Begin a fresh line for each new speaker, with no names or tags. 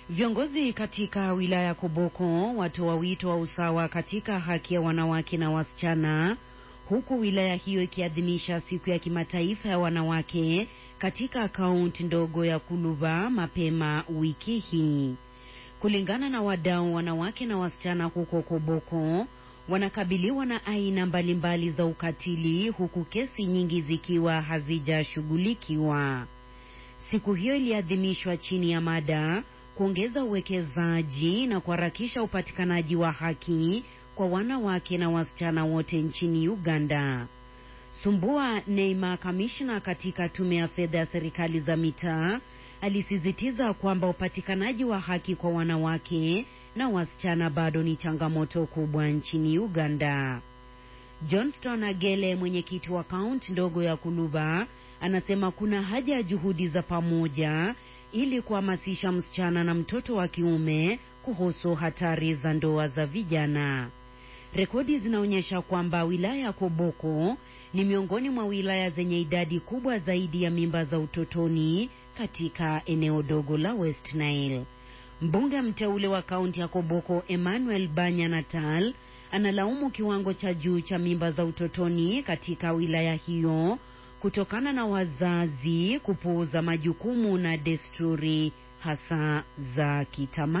Viongozi katika wilaya ya Koboko watoa wito wa usawa katika haki ya wanawake na wasichana, huku wilaya hiyo ikiadhimisha siku ya kimataifa ya wanawake katika kaunti ndogo ya Kuluba mapema wiki hii. Kulingana na wadau, wanawake na wasichana huko Koboko wanakabiliwa na aina mbalimbali za ukatili, huku kesi nyingi zikiwa hazijashughulikiwa. Siku hiyo iliadhimishwa chini ya mada kuongeza uwekezaji na kuharakisha upatikanaji wa haki kwa wanawake na wasichana wote nchini Uganda. Sumbua Neima, kamishna katika tume ya fedha ya serikali za mitaa, alisisitiza kwamba upatikanaji wa haki kwa wanawake na wasichana bado ni changamoto kubwa nchini Uganda. Johnston Agele, mwenyekiti wa kaunti ndogo ya Kuluba, anasema kuna haja ya juhudi za pamoja ili kuhamasisha msichana na mtoto wa kiume kuhusu hatari za ndoa za vijana. Rekodi zinaonyesha kwamba wilaya ya Koboko ni miongoni mwa wilaya zenye idadi kubwa zaidi ya mimba za utotoni katika eneo dogo la West Nile. Mbunge mteule wa kaunti ya Koboko Emmanuel Banya Natal analaumu kiwango cha juu cha mimba za utotoni katika wilaya hiyo kutokana na wazazi kupuuza majukumu na desturi hasa za kitamaduni.